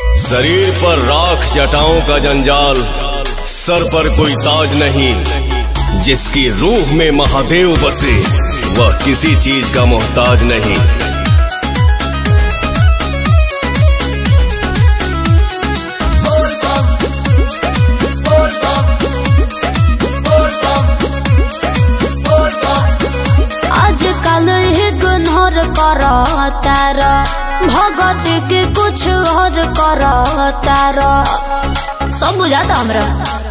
शरीर पर राख जटाओं का जंजाल सर पर कोई ताज नहीं जिसकी रूह में महादेव बसे वह किसी चीज का मोहताज नहीं आजकल इग्नोर कर तार भगत के कुछ और कर तार सब बुझाता हमरा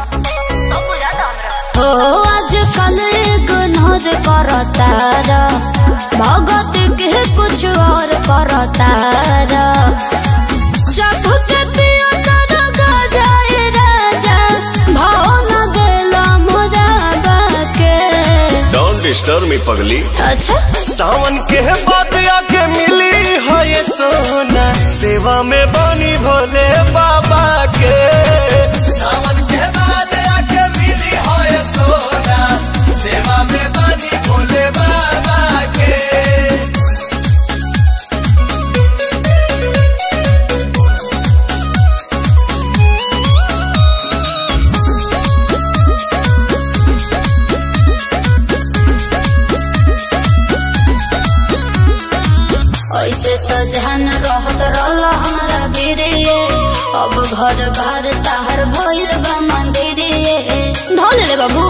हो आजकल इग्नोर कर तार भगत के कुछ और कर तार जब के पिया तर गजाए राजा भाव न देला मुराबा के डोंट डिस्टर्ब मी पगली अच्छा सावन के बाद आके मिली है ये सोना सेवा में बनी भोले बाबा के सावन के बाद आके मिली है ये सोना सेवा में बनी भोले बाबा के ऐसे तो जहन रहत रहल हमारा बीरिये अब घर बार ताहर भइल बा मंदिरिये ढोल ले बाबू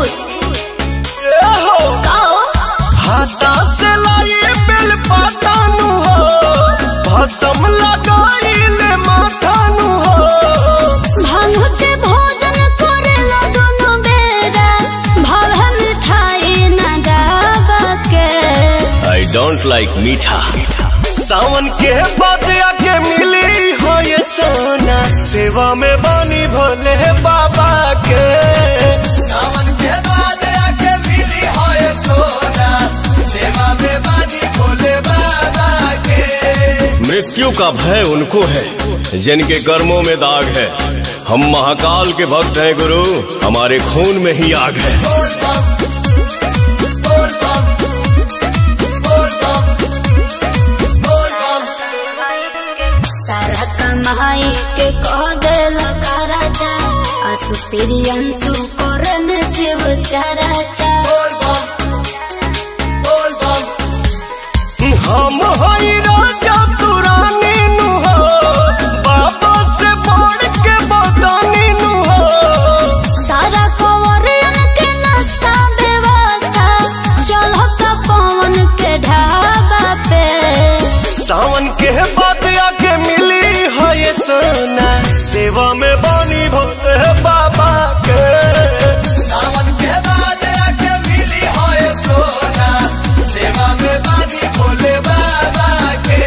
काओ हाथा से लाई बेल पाता नु हो भसम लगाइले माथा नु हो भांग के भोजन करेला दोनों बेरा भाव मिठाई न डाबा के आई डोंट लाइक मीठा सावन के बाद आके मिली हो ये सोना सेवा में बनी भोले बाबा के सावन के बाद आके मिली हो ये सोना सेवा में बनी भोले बाबा के मृत्यु का भय उनको है जिनके कर्मों में दाग है हम महाकाल के भक्त हैं गुरु हमारे खून में ही आग है बोल बम बोल बम बोल बम बोल बम सारा कमाई के कह देला राजा आसु तेरी अंशु कर में शिव चराचा बोल बम बोल बम हम हई राजा तू रानी नु हो बाबा से बढ़ के बदानी नु हो सारा कवरियन के नाश्ता व्यवस्था चलो तो पवन के ढाबा पे सावन के बाद आके मिली है ये सोना सेवा में बनी भोले बाबा के सावन के बाद आके मिली है ये सोना सेवा में बनी भोले बाबा के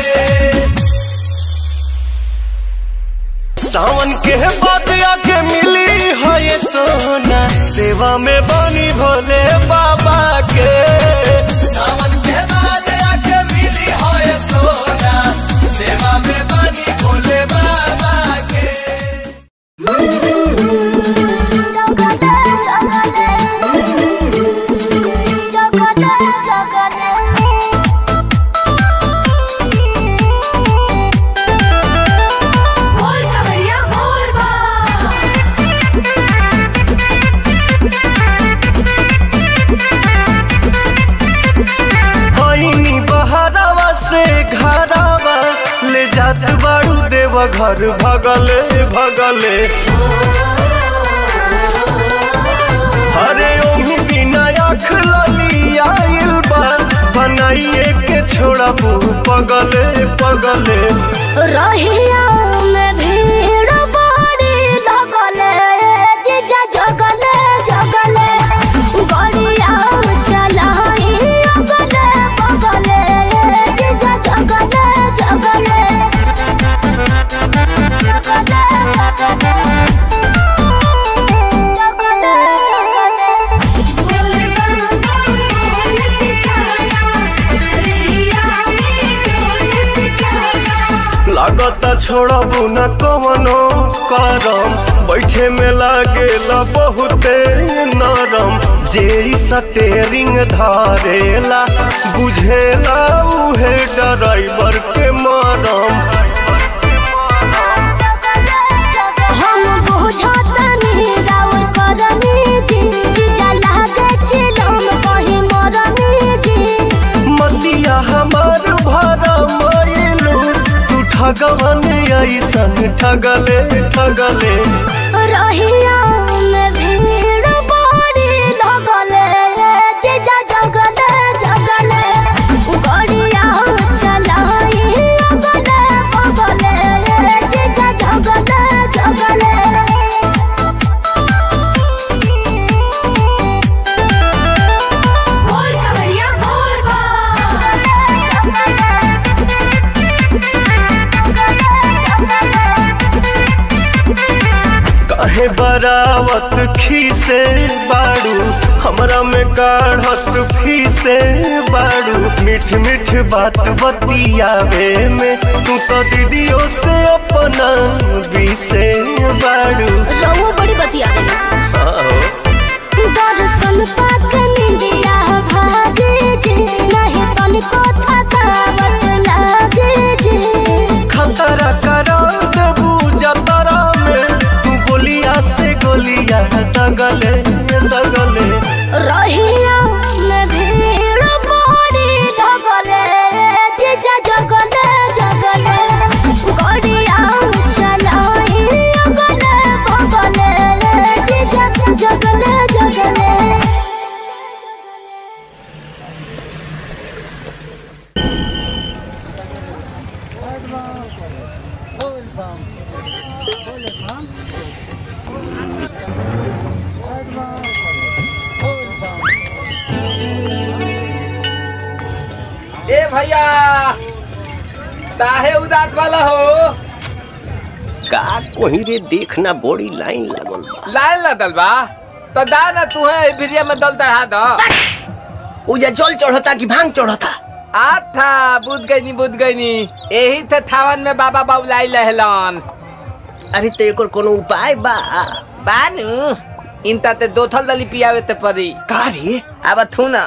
सावन के बाद आके मिली है ये सोना सेवा में बनी भोले बाबा के सावन के बाद आके मिली है ये सोना सेवा में बनी भोले बाबा के आईनी बहरावा से घरावा ले जात बाड़ू देव घर भगले भगले अरे ओही बिना आँख लली आइल बा बनाइए के छोड़ा पगले पगले रहिया में भीड़ बड़ी लगले जीजा जगले जगले गड़िया चलाई अगले बगले जीजा जगले जगले जगले लागता छोड़बू न कवनो करम बैठे में लागेला बहुते नरम जे ई स्टेरिंग धारेला बुझेला उहे ड्राइवर के मरम भगवान ऐसन ठगले ठगले रहिया में भीड़ बड़ी लगले जीजा जगले जगले गड़िया चलाई अगले बगले जीजा जगले जगले बोल कवरिया बोल काहे बरावत खीसे बाड़ू हमरा में काढ़त फीसे बाड़ू मीठ मीठ बात बतियावे में तू तो दीदियों से अपना बीसे बाड़ू रहुआ बड़ी बतिया देना आओ। दर्शन पाक निंदिया भागे जे नहीं तनिको थकावट लागे जे खतरा करा देबू जतरा में तू गोलिया से गोलिया दगले दगले रहिया में भीड़ बड़ी लगले जीजा जगले जगले गड़िया चलाई अगले बगले जीजा जगले जगले ए भैया काहे उदास वाला हो का कोही रे देखना बड़ी लाइन लागल बा लाइन लदल बा तो दा ना तू है भिरिया में दल चढ़ा दो उजा जल चढ़ता कि भांग चढ़ता आथा बुझ गई नी बुझ गई नी यही थे थावन में बाबा बाबुलाई लहलन अरे तो एकर कोनो उपाय बा बानू इनता ते दो थल दली पियावे ते परी का रे अब थू ना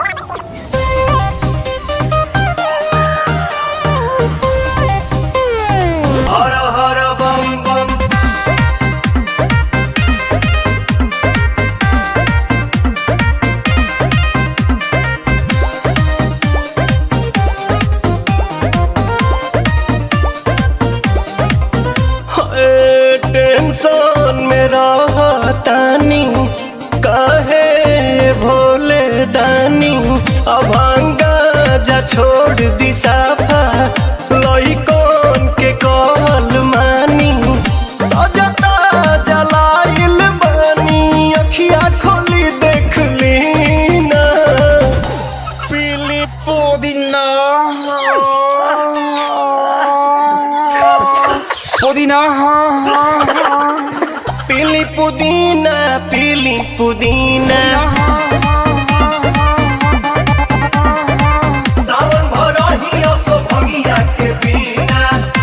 हर हर बम बम हाय, टेंशन में रहतानी काहे भोले दानी अभांगा जा छोड़ दी साफा लइकन के कहल मानी ताजा ताजा लाइल बानी अखिया खोली देख ली ना पीली पुदीना पुदीना पीली पुदीना पीली पुदीना सावन भरही असो भगिया के बिना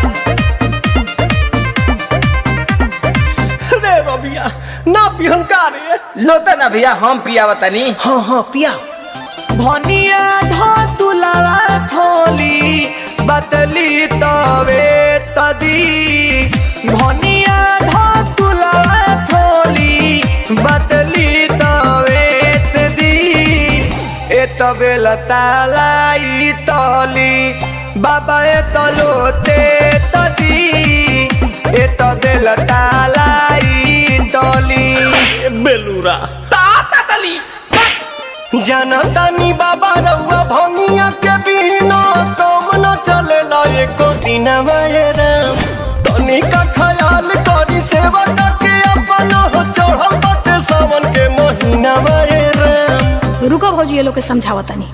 रे रबिया ना पिहन का रे लोता ना भैया हम पियावा तनी हाँ हाँ पिया भनिया धो तुलावा थोली बतली तवे तदी भनिया धो तुलावा थोली बतली तवे तदी ए तबे लतालाई तली बाबा ए तलोते तदी ए तबे लतालाई तली बेलूरा ताता तली जनतानी बाबा रउआ भंगिया के बिना कम न चलेला एको दिन राम तनी का ख्याल करी सेवा करके अपन हो चढ़ल बाटे सावन के महीना राम रुको भौजी ये लोग के समझावा तनी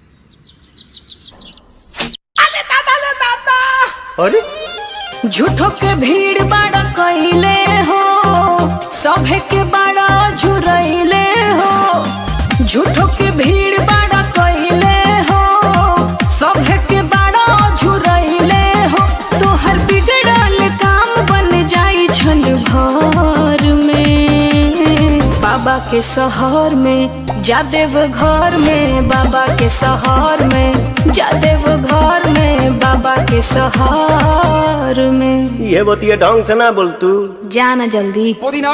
अरे झूठो के भीड़ बाड़ा कैले हो सभे के बाड़ा झुरैले हो झूठो के भीड़ बाड़ा कैले हो सभे के बाड़ा झुरैले हो तोहर बिगड़ल काम बन जाई छन भर में बाबा के शहर में जादेव घर में बाबा के शहर में जादेव घर में बाबा के शहर में ये बतिया ढंग से ना बोल तू जाना जल्दी पुदीना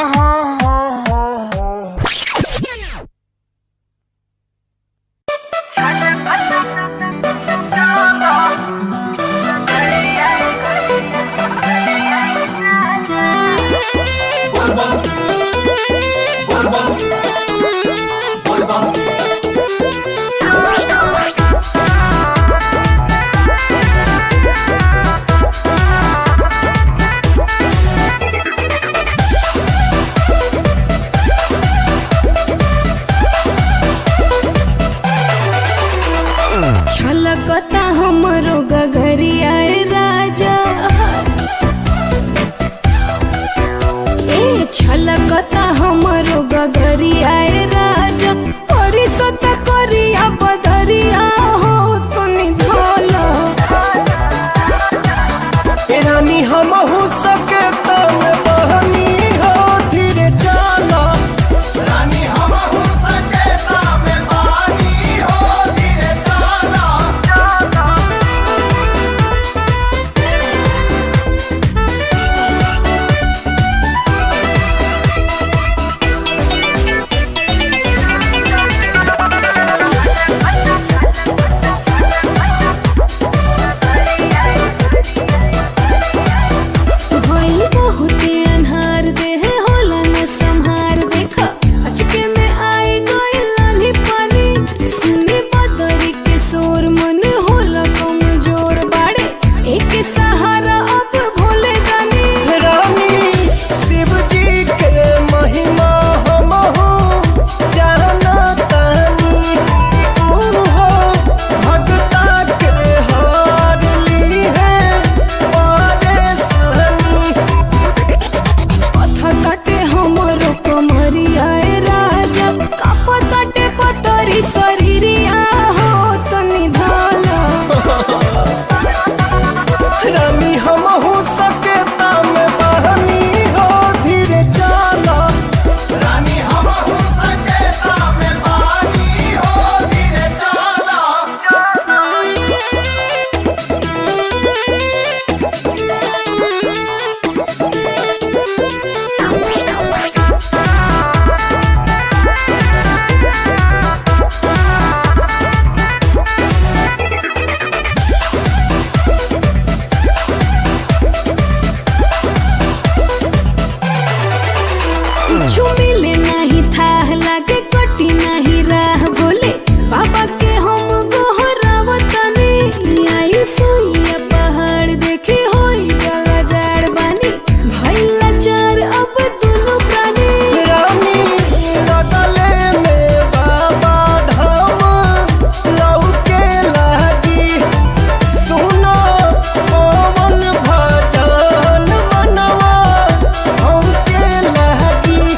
कुछ मिले नहीं था लागे कटी नहीं राह बोले बाबा के हम गोहरावतनी आई सुइया पहाड़ देखे होई जला जाड़ बानी भइला चार अब दोनों प्राणी रानी लगले में बाबा धाम लौके लागी सुनो पवन भजन मनवा हमके लागी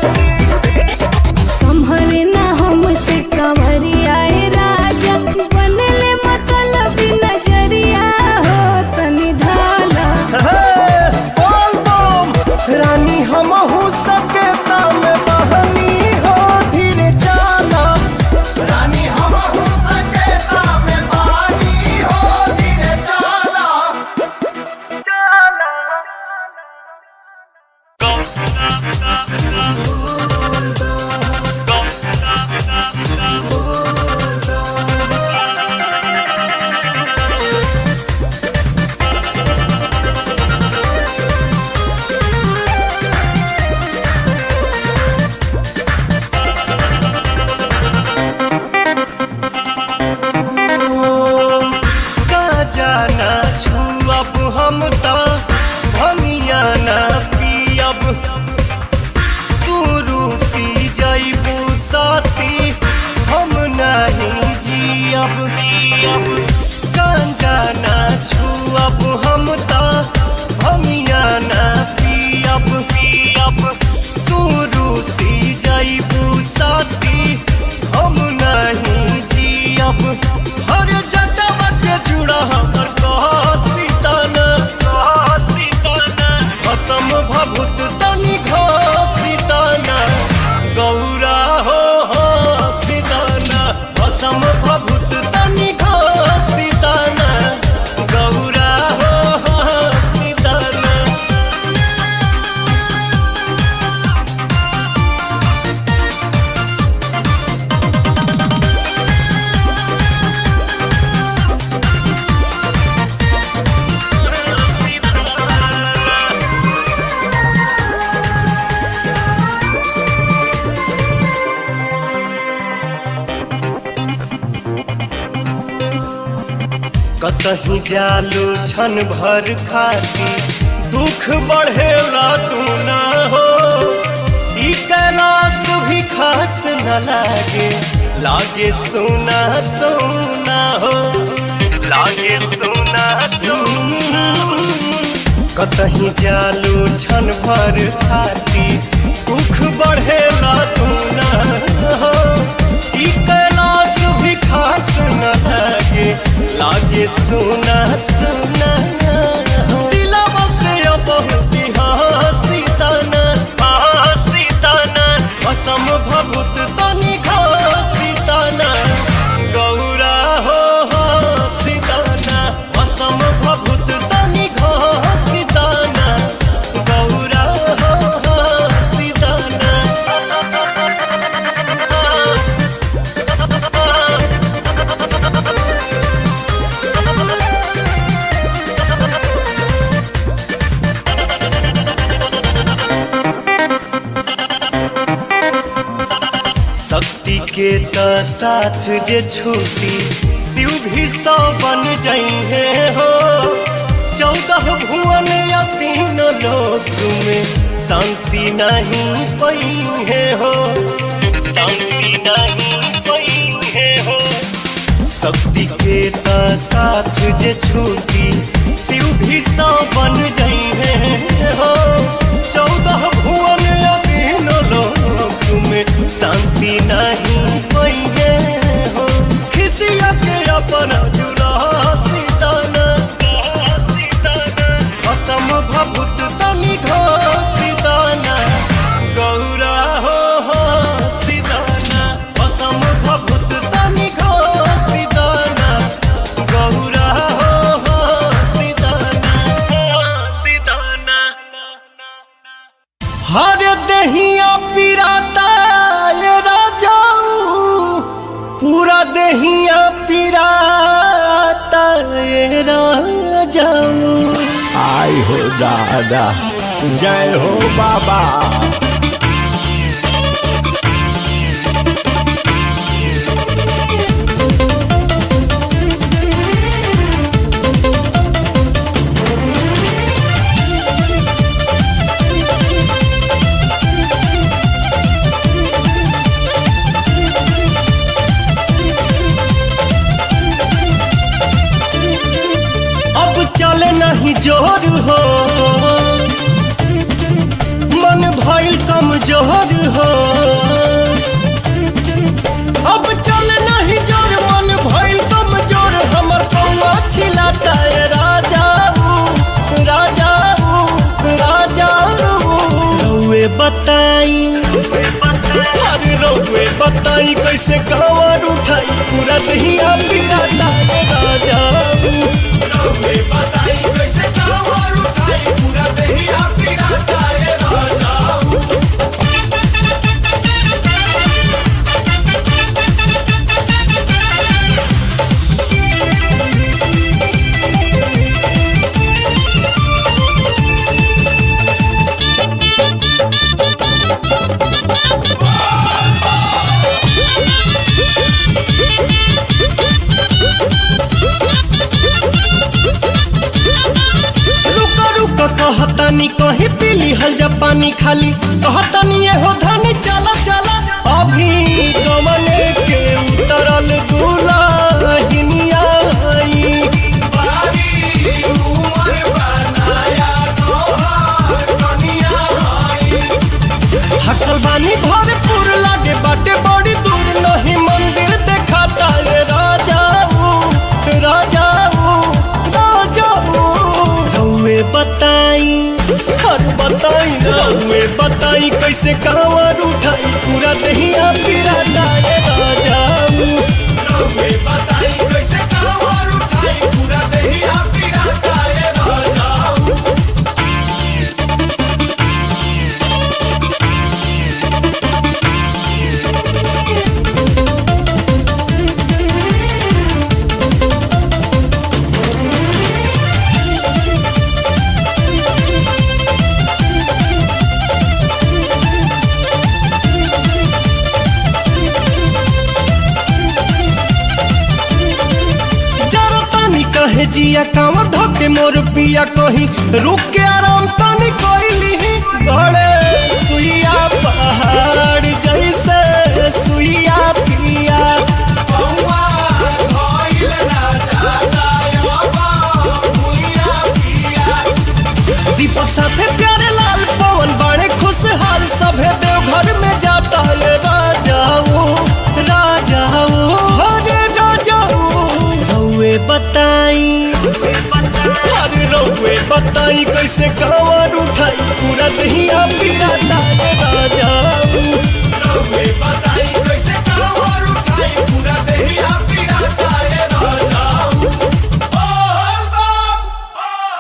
संभरे ना हमसे कंवरिया ए राजा बनले मतलब नजरिया हो तनी धाला बोल बम रानी हम सके ताम बहनी हो धीरे चाला रानी हम सके ताम बहनी हो धीरे चाला का जाना छुअब हम तो भमिया ना पियब तू रूसी जैबू साथी हम नहीं जियब गांजा ना छुअब हम तो भमिया ना पियब पियब तू रूसी जैबू साथी हम नहीं जियब हर जटव के जुड़ा हमर कह सीताना कह सीताना असम भभूत तनि घसीताना गौरा हो हो सीताना असम भभूत तनि घसीताना गौरा हो हो सीताना कतही जालू छन भर खाती दुख बढ़ेला तू ना हो ई कैलाश भी खास न लागे लागे सोना सोना हो लागे सोना सोना कतही जालू छन भर खाती दुख बढ़ेला तू ना हो ई कैलाश भी खास न लागे लागे सोना सोना दिलवा से बहुत हसी तना हसी तना असम भभूत तनि घसी तना गौरा हो हसी तना असम भभूत तनि घसी तना गौरा हो हसी तना शक्ति के त साथ जे छूटी शिव भी सौ बन जाइए हो चौदह भुवन या तीन लोक में शांति नहीं पई है हो शांति नहीं पई है हो शक्ति के त साथ जे छूटी शिव भी सौ बन जाइए हो चौदह भुवन या तीन लोक में शांति नहीं पइगे हो खिसिया के अपन जुला सीताना असम भभूत तनि घसीताना गौरा हो हो सीताना असम भभूत तनि घसीताना गौरा हो हो सीताना सीताना हर दहिया पिराता ये राजाऊ पूरा दहिया पिराता ये राजाऊ आई हो दादा जय हो बाबा कमजोर हो अब चल नहीं जोर मन भइल कमजोर हमर पौआ छिलाता है राजाऊ राजाऊ राजाऊ रउए बताई अरे रउए बताई कैसे कांवर उठाई पूरा दहिया पिराता है राजाऊ रउए बताई कैसे कांवर उठाई पूरा दहिया पिराता है राजाऊ रुका रुका कहतानी कहीं पीली हल जा पानी खाली कहतानी ये हो धनी चला चला अभी कमने के उतरल दुल्हनिया आई बारी उमर बनाया तोहार कनिया आई थकल बानी भरपूर लागे बाटे बड़ी दूर नहीं मंदिर देखाता है राजाऊ राजाऊ राजाऊ रउए बताई हर बताई रउए बताई कैसे कांवर उठाई पूरा दहिया पिराता है राजाऊ रउए बताई कैसे कांवर उठाई पूरा दहिया पिराता है राजाऊ जरा तानी कहे जिया कांवर धके मोर पिया कहीं रुक के आराम तानी कोइली गड़े सुइया पहाड़ जैसे सुइया पिया पौआ धइल ना जाता यबा भुइया पिया दीपक साथे प्यारे लाल पवन बाणे खुशहाल सभे देवघर में जाता है राजाऊ राजाऊ हरे राजाऊ रउए बताई अरे रउए बताई कैसे कांवर उठाई पूरा दहिया पिराता है राजाऊ रउए बताई कैसे कांवर उठाई पूरा दहिया पिराता है राजाऊ ओ बाप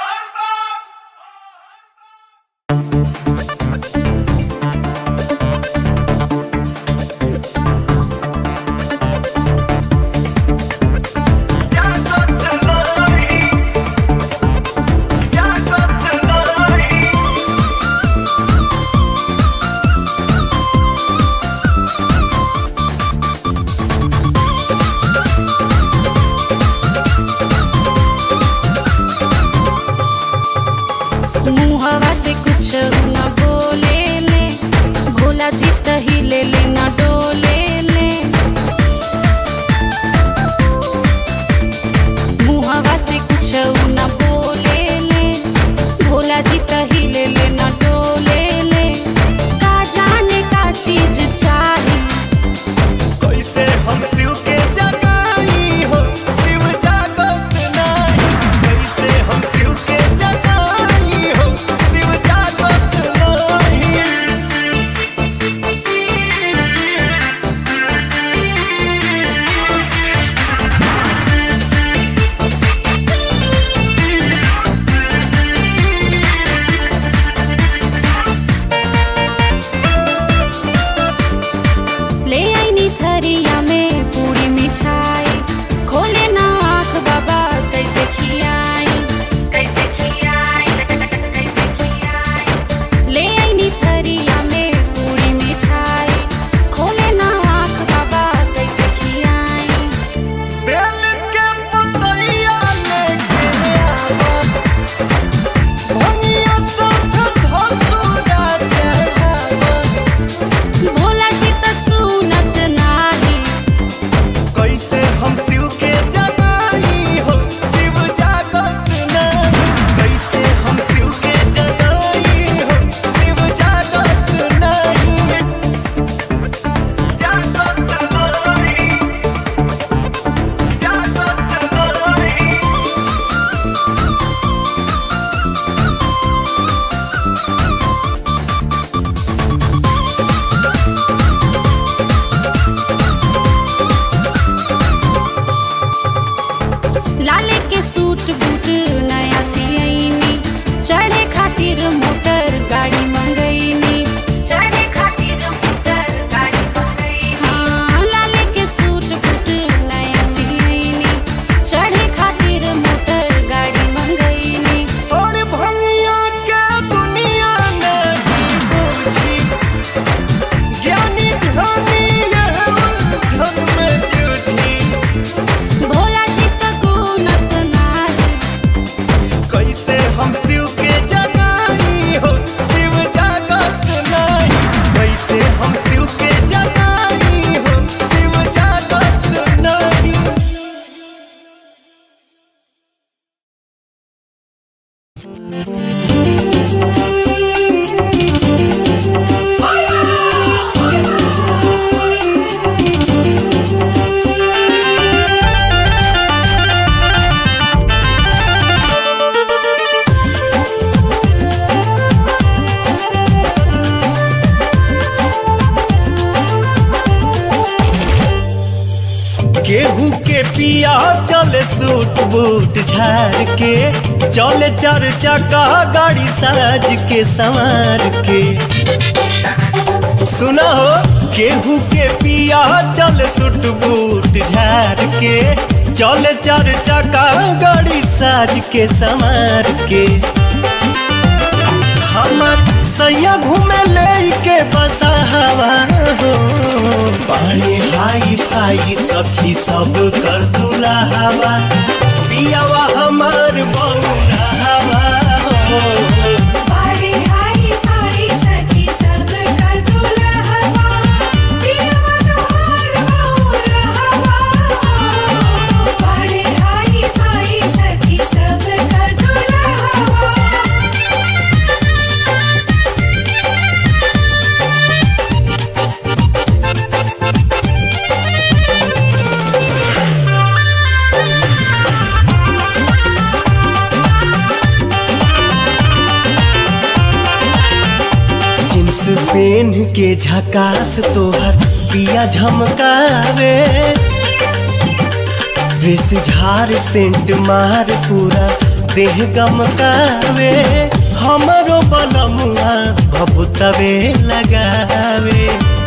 मुहवा से कुछ न बोले ले भोला जी तही ले ले न डोले ले मुहवा से कुछ न बोले ले भोला जी तही ले ले न डोले ले का जाने का चीज चाहे कैसे हम शिव के जगाई हो शिव जागत नाही कैसे हम शिव के जगाई हो शिव जागत नाही चले सूट बूट झाड़ के चले चार चक्का गाड़ी साज के संवार के सुना हो केहू के पिया चल सुट बूट झाड़ के चले चार चक्का गाड़ी साज के संवार के हमार सैया घूमे ले के बसा हवा हो पानी हाई फाई सखी सब कर दूला हवा पियावा हमार बौरा हवा हो बाड़ी हाई हाई सखी सब का दुल्हवा पियवा तोहार बहुर हवा बाड़ी हाई हाई सखी सब का दुल्हवा जींस पेन के झकास तोहर पिया झमकावे ड्रेस झार सेंट मार पूरा देह गमकावे हमरो बलमुआ भभुतवे लगावे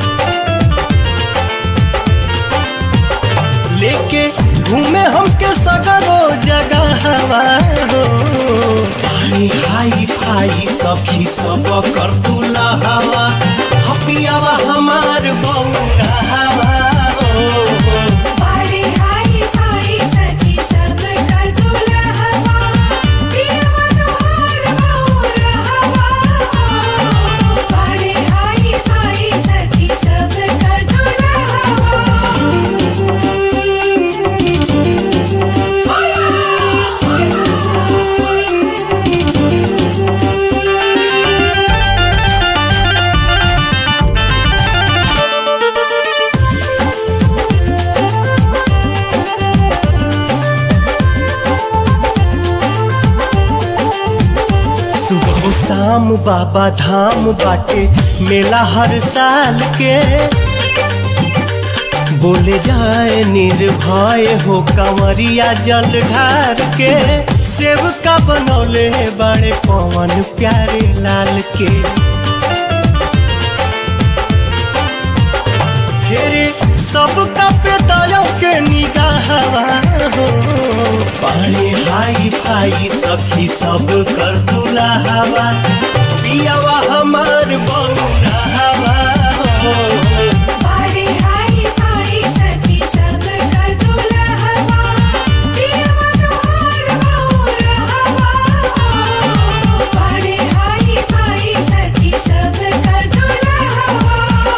लेके घूमे हमके सगरो जगह हो पानी हाई फाई सखी सब कर तुला हवा हपियावा हमार बौरा हवा हो बाड़ी हाई हाई सखी सब का दुल्हवा पियवा तोहार बहुर हवा बाड़ी हाई हाई सखी सब का सुबह शाम बाबा धाम बाटे मेला हर साल के बोले जाए निर्भय हो कंवरिया जल ढार के सेव का बनौले बड़े पवन प्यारे लाल के फेरे सबका पेदायों के निगाहवा हो पानी हाई फाई सखी सब कर दूला हवा पियावा हमार बौरा हवा हो बाड़ी हाई हाई सखी सब का दुल्हवा पियवा तोहार बहुर हवा बाड़ी हाई हाई सखी सब का दुल्हवा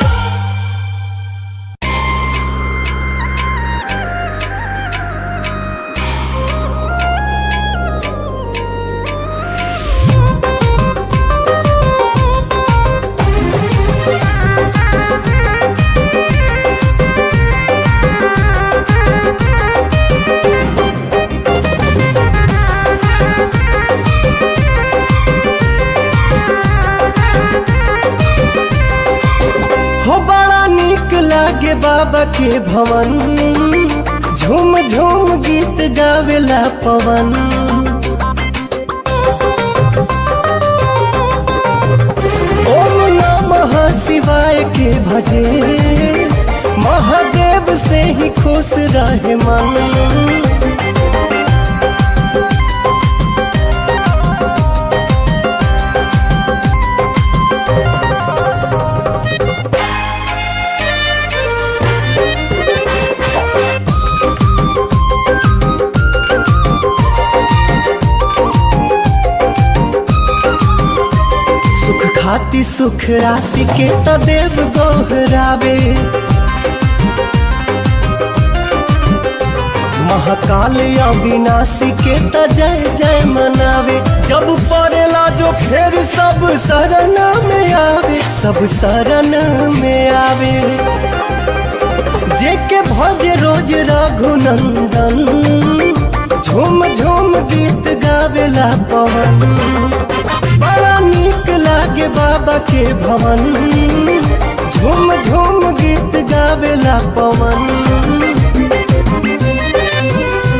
हो बड़ा निक लागे बाबा के भवन झूम झूम गीत गावेला पवन ओम नमः शिवाय के भजे महादेव से ही खुश रहे मन सुख खाती सुख राशि के तदेव गोहरावे महाकाल अविनाशी के त जय जय मनावे जब पड़ेला जो खेर सब शरण में आवे सब शरण में आवे जे के भज रोज रघुनंदन झूम झूम गीत गावेला पवन बड़ा नीक लागे बाबा के भवन झूम झूम गीत गावेला पवन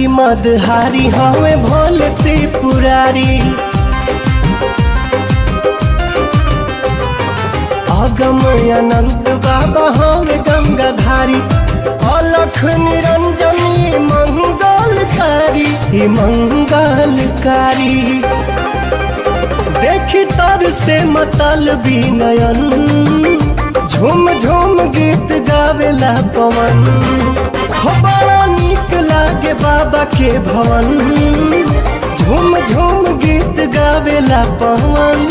त्रिपुरारी मदहारी हमें भोले त्रिपुरारी अगम अनंत बाबा हमें गंगाधारी अलख निरंजनी मंगलकारी ई मंगलकारी देखी तर से मतल नयन झूम झूम गीत गावेला पवन हो बड़ा नीक लागे बाबा के भवन झूम झूम गीत गावेला पवन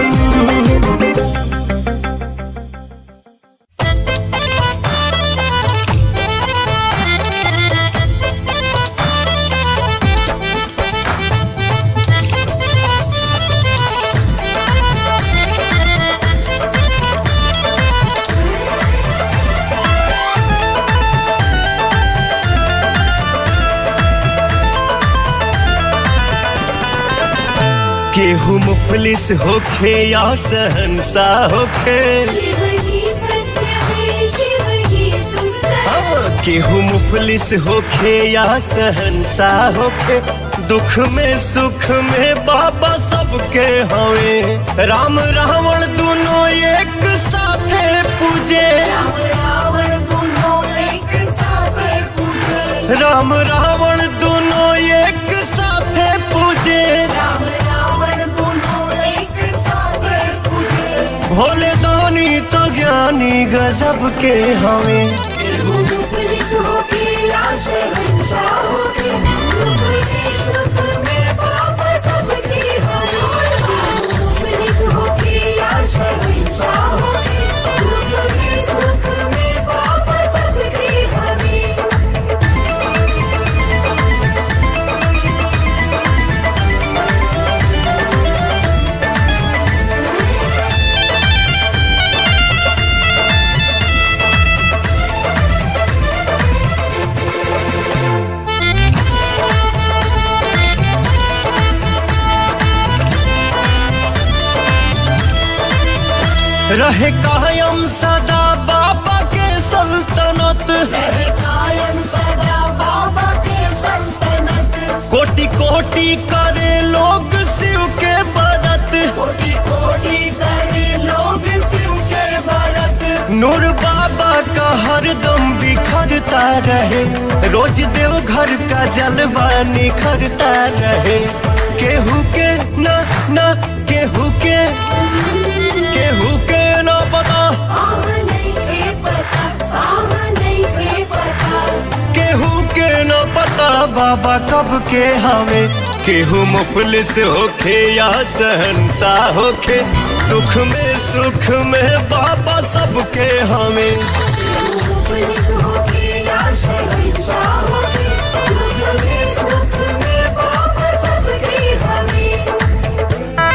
केहू मुफलिस होखे या शहनशाह होखे शिव ही सत्य है शिव ही सुंदर हाँ, केहू मुफलिस होखे या शहनशाह होखे दुख में सुख में बाबा सबके हवे राम रावण दोनों एक साथे पूजे रावण दोनों एक साथ पूजे राम रावण दोनों एक साथे पूजे राम रावण दोनों एक साथ पूजे भोले दानी तो ज्ञानी गजब के हवे पुलिस होके राष्ट्र हंसा होके सुख में पाप सबकी पुलिस होके राष्ट्र हंसा होके सुख में पाप सबकी हमें रहे कायम सदा बाबा के सल्तनत कायम सदा बाबा के सल्तनत कोटि कोटि करे लोग शिव के बरत कोटि कोटि करे लोग शिव के भरत नूर बाबा का हरदम बिखरता रहे रोज देव घर का जलवा निखरता रहे केहू के ना ना केहू के केहू के ना पता आह नहीं के पता आह नहीं के पता केहू के न पता बाबा कब के हवे केहू मुफलिस होखे या सहनसा होखे दुख में सुख में बाबा सबके हवे पुलिस होके राष्ट्र हंसा होके दुख में सुख में पाप सबकी हमें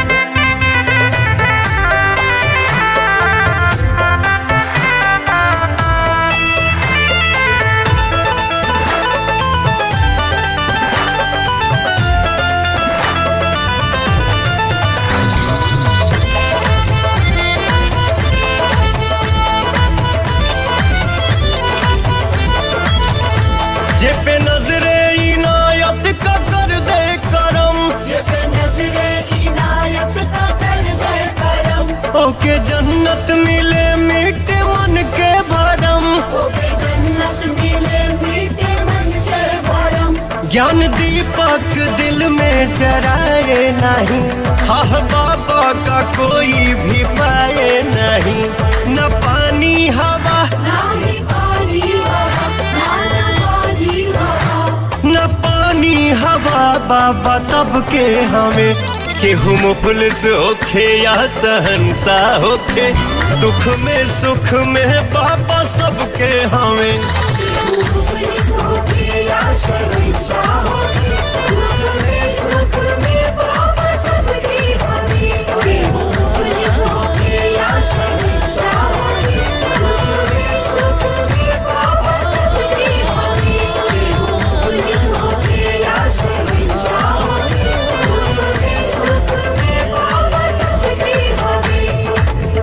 जे पे नजरे इनायत का कर दे करम जब नजरे इनायत का कर दे करम ओके जन्नत मिले मीठे मन के भरम ओके जन्नत मिले मीठे मन के भरम ज्ञान दीपक दिल में जराए नहीं हाँ बाबा का कोई भी पाए नहीं न पानी हवा नानी पानी हवा नाना पानी हवा न पानी हवा बाबा तब के हमें केहू मुफलिस होखे या सहनसा होखे दुख में सुख में बाबा सबके हमें पुलिस होके राष्ट्र हंसा होके दुख में सुख में पाप सबकी हमें पुलिस होके राष्ट्र हंसा होके दुख में सुख में पाप सबकी हमें पुलिस होके राष्ट्र हंसा होके दुख में सुख में पाप सबकी हमें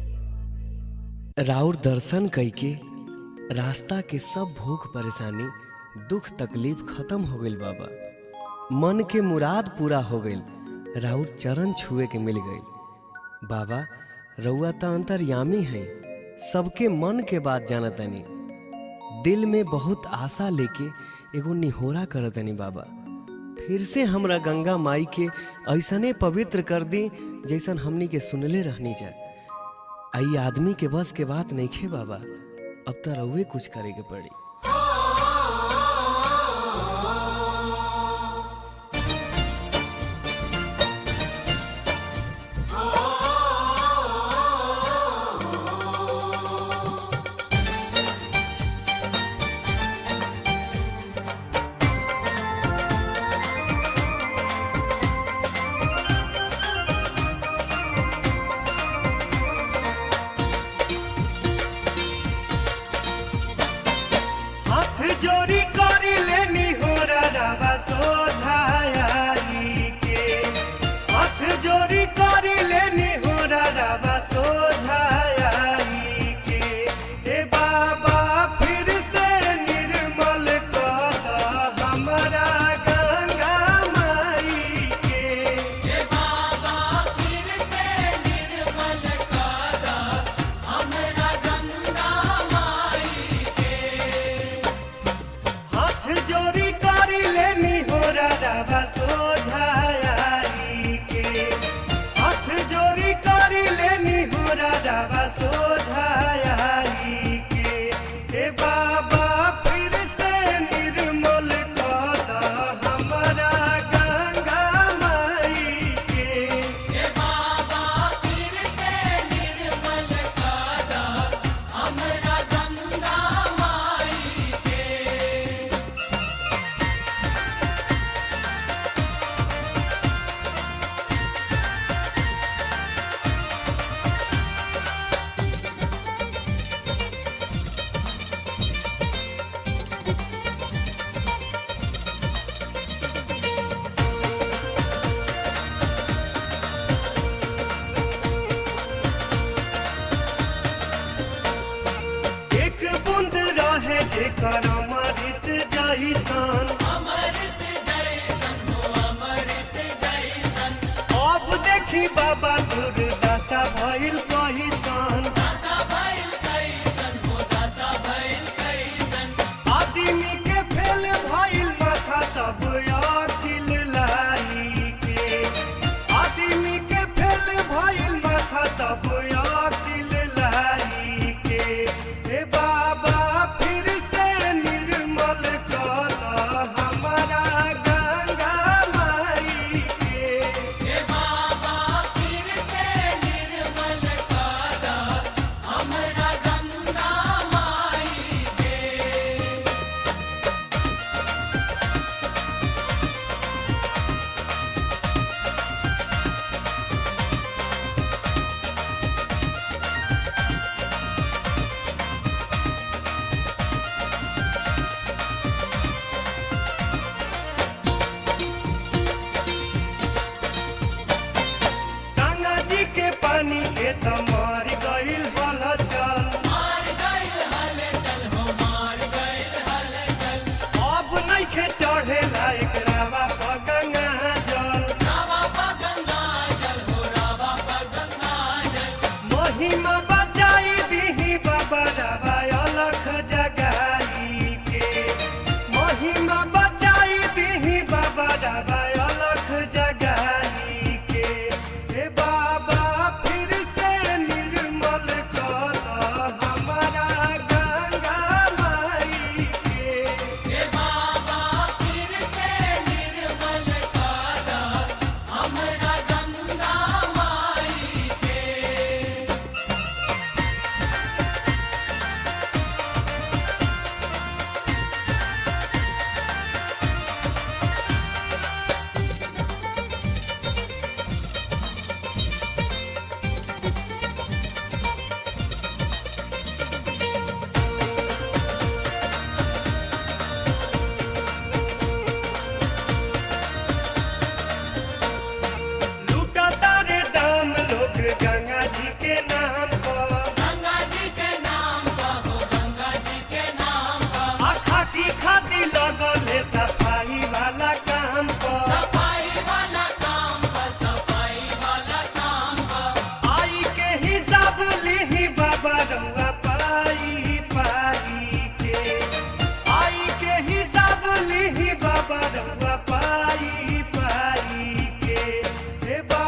राउर दर्शन कई के रास्ता के सब भूख परेशानी दुख तकलीफ खत्म हो गईल बाबा मन के मुराद पूरा हो गईल राउर चरण छुए के मिल गईल बाबा रउआ त अंतर्यामी है सबके मन के बात जानतनी दिल में बहुत आशा लेके एगो निहोरा करतनी बाबा फिर से हमरा गंगा माई के ऐसने पवित्र कर दी जैसन हमनी के सुनले रहनी जा आई आदमी के बस के बात नहीं खे बाबा अब तो रउए कुछ करे के पड़ी हाथ जोड़ी करी लेनी हो रवा सोझाई के हाथ जोड़ी करी लेनी हो रवा सोझाई के ए बाबा फिर से निर्मल कर हमारा गंगा माई के हाथ जोड़ी करी लेनी हो रवा सोझाई के हाथ जोड़ी करी लेनी हो रवा सोझाई के ए बाबा फिर से निर्मल कर हमारा गंगा माई के एक बूंद रहे जेकर अमृत जैसन अब देखी बाबा दुर्दशा भइल कहिसन आदमी के फेल भइल माथा सब अखिल लाई के आदमी के फेल भइल माथा सब अखिल लाई के हे बाबा फिर से निर्मल कर हमारा गंगा माई के हे बा